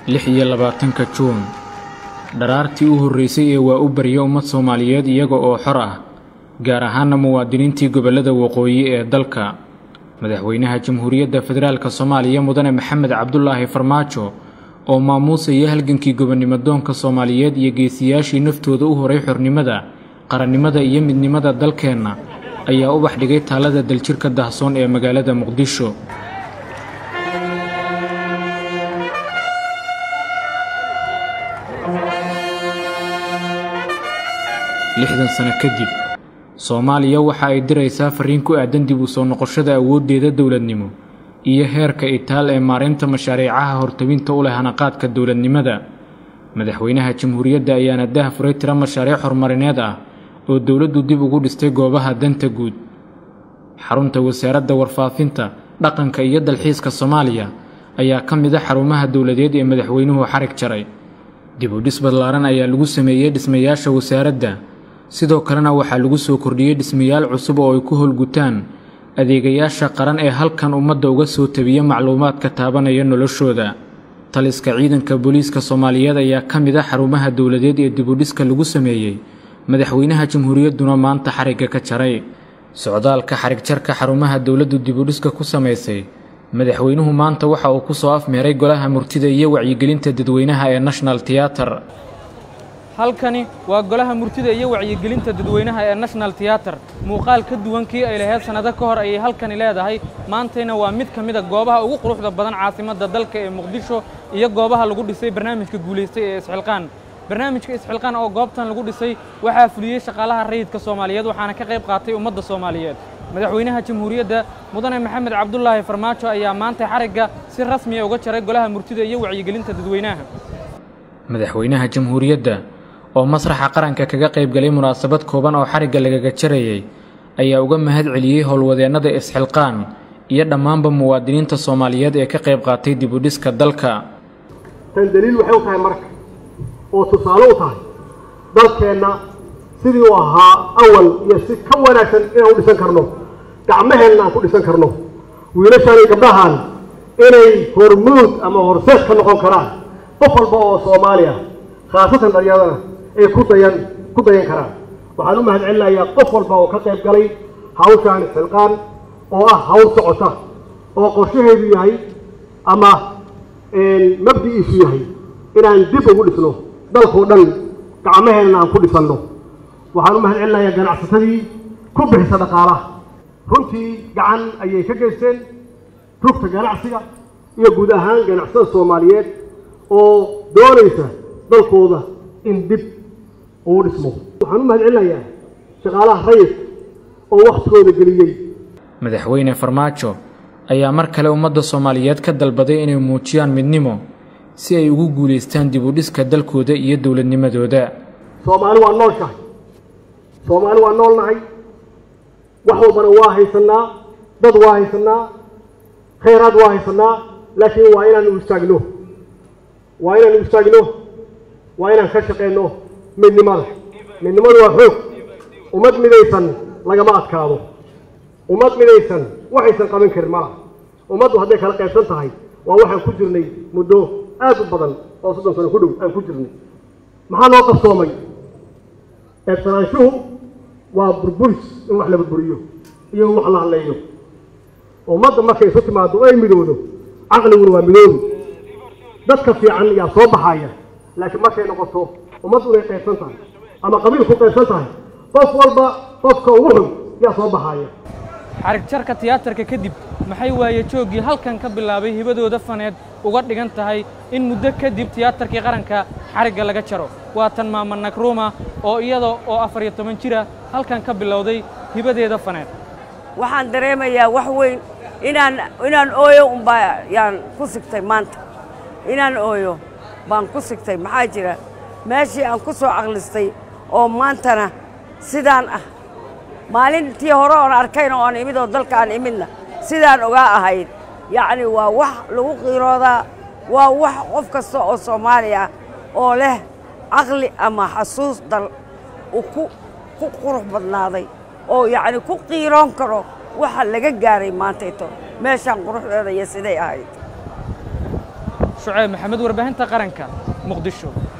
lix iyo labaatanka juun dharaartii u horreysay ee waa u barya ummad soomaaliyeed iyaga oo xor ah gaar ahaana muwaadiniintii gobollada waqooyi ee dalka madaxweynaha jamhuuriyadda federaalk soomaaliya mudane maxamed cabdulaahi farmaajo oo maamuusaya halgankii gobonnimo doonka soomaaliyeed iyo geesiyaashii naftooda u horay xornimada qarannimada iyo midnimada dalkeenna ayaa ubax dhigay taalada daljirka dahsoon ee magaalada muqdisho lixdan sano kadib soomaaliya waxa ay diraysaa fariin ku aadan dib u soo noqoshada awooddeeda dowladnimo iyo heerka itaal ee maareynta mashaariicaha hortawinta u leh hanaqaadka dowladnimada madaxweynaha jamhuuriyadda ayaana dah furay tiro mashaariic horumarineed ah oo dowladdu dib ugu dhistay goobaha danta guud xarunta wasaaradda warfaafinta dhaqanka iyo dalxiiska soomaaliya ayaa ka mid a xarumaha dowladeed ee madaxweynuhu xarig jaray dib u dhis badlaaran ayaa lagu sameeyey dhismayaasha wasaaradda sidoo kalena waxaa lagu soo kordhiyey dhismayaal cusub oo ay ku howlgutaan adeegayaasha qaran ee halkan ummadda uga soo tabiya macluumaadka taabanaya noloshooda taliska ciidanka booliiska soomaaliyeed ayaa ka mid a xarumaha dowladeed ee dibudhiska lagu sameeyey madaxweynaha jamhuuriyadduna maanta xarigga ka jaray socdaalka xarigjarka xarumaha dowladdu dibudhiska ku samaysay madaxweynuhu maanta waxa uu ku soo afmeeray golaha murtida iyo wacyigelinta dadweynaha ee national teater halkani waa golaha murtida iyo wacyigelinta dadweynaha ee national teater muuqaal ka duwan kii ay lahayd sannado ka hor ayay halkani leedahay maantayna waa mid ka mid a goobaha ugu quruxda badan caasimadda dalka ee muqdisho iyo goobaha lagu dhisay barnaamijka guulaystay ee isxilqaan barnaamijka isxilqaan oo goobtan lagu dhisay waxaa fuliyey shaqaalaha rayidka soomaaliyeed waxaana ka qayb qaatay ummadda soomaaliyeed madaxweynaha jamhuuriyadda mudane maxamed cabdulaahi farmaajo ayaa maanta xarigga si rasmiya uga jaray golaha murtida iyo wacyigelinta dadweynaha madaxweynaha jamhuuriyadda oo masraxa qaranka kaga qayb galay munaasabad kooban oo xarigga lagaga jarayay ayaa uga mahad celiyey howlwadeennada isxilqaan iyo dhammaanba muwaadiniinta soomaaliyeed ee ka qayb qaatay dibudhiska dalka tan daliil waxay u tahay marka oo tusaale u tahay dalkeenna sidii u ahaa awal iyo si ka wanaagsan inaan u dhisan karno gacmaheenna aan ku dhisan karno wiilashaan iyo gabdhahan inay hormuud ama horseed ka noqon karaan qof walba oo soomaali ah khaasatan dhalinyadana ay ku dayan ku dayan karaan waxaan u mahad celinayaa qof walba oo ka qayb galay hawshaan xilqaan oo ah hawl socota oo qorshaheedu yahay ama mabdi'iisu yahay inaan dib ugu dhisno dalkao dhan gacmaheenna aan ku dhisanno waxaan u mahad celinayaa ganacsatadii ku bixisa dhaqaalaha runtii gacan ayay ka geysteen rugta ganacsiga iyo guud ahaan ganacsatada soomaaliyeed oo doonaysa dalkooda in dib uu dhismo waxaan u mahad celinayaa shaqaalaha rayidka oo wakhtigooda geliyey madaxweyne farmaajo ayaa mar kale ummadda soomaaliyeed ka dalbaday inay muujiyaan midnimo si ay ugu guulaystaan dib u dhiska dalkooda iyo dowladnimadooda soomaali waa noolshahay soomaali waa noolnahay wax walbana waa haysannaa dad waa haysannaa khayraad waa haysannaa laakiin waa inaanu istaagno waa inaanu istaagno waa inaan ka shaqayno midnimada midnimadu waa xoog ummad midaysan lagama adkaado ummad midaysan waxaysan qaban karin malaha ummaddu hadday kala qaybsan tahay waa waxaan ku jirnay muddo aad u badan oo soddon sano ku dhow aan ku jirnay maxaa loo qabsoomay eebsanaanshuhu waa burburis in wax la burburiyo iyo in wax la hadleeyo ummadda markay isu timaado ay midoodo caqliguna waa midoobi dadka fiican yaa soo baxaya laakiin markay noqoto ummaddu inay qaybsan tahay ama qabiil ku qaybsan tahay qof walba qofka ugu xun yaa soo baxaya xarig jarka tiyaatarka kadib maxay waaye jooggii halkan ka bilaabay hibadooda faneed uga dhigan tahay in muddo kadib tiyaatarkii qaranka xarigga laga jaro waa tan maama nakruuma oo iyada oo afar iyo toban jira halkan ka bilowday hibadeeda faneed waxaan dareemayaa wax weyn inaan inaan ooyo unbaa yaan ku sigtay maanta inaan ooyo baan ku sigtay maxaa jira meeshii aan ku soo caqlistay oo maantana sidaan ah maalintii hore oon arkayna oon imid oo dalka aan imidna sidaan ogaa ahayd yacni waa wax lagu qiiroodaa waa wax qof kasta oo soomaali ah oo leh caqli ama xasuus dal uu ku ku qurux badnaaday oo yacni ku qiiroon karo waxa laga gaaray maantayto meeshaan quruxdeeda iyo siday ahayd shuceyb maxamed warbaahinta qaranka muqdisho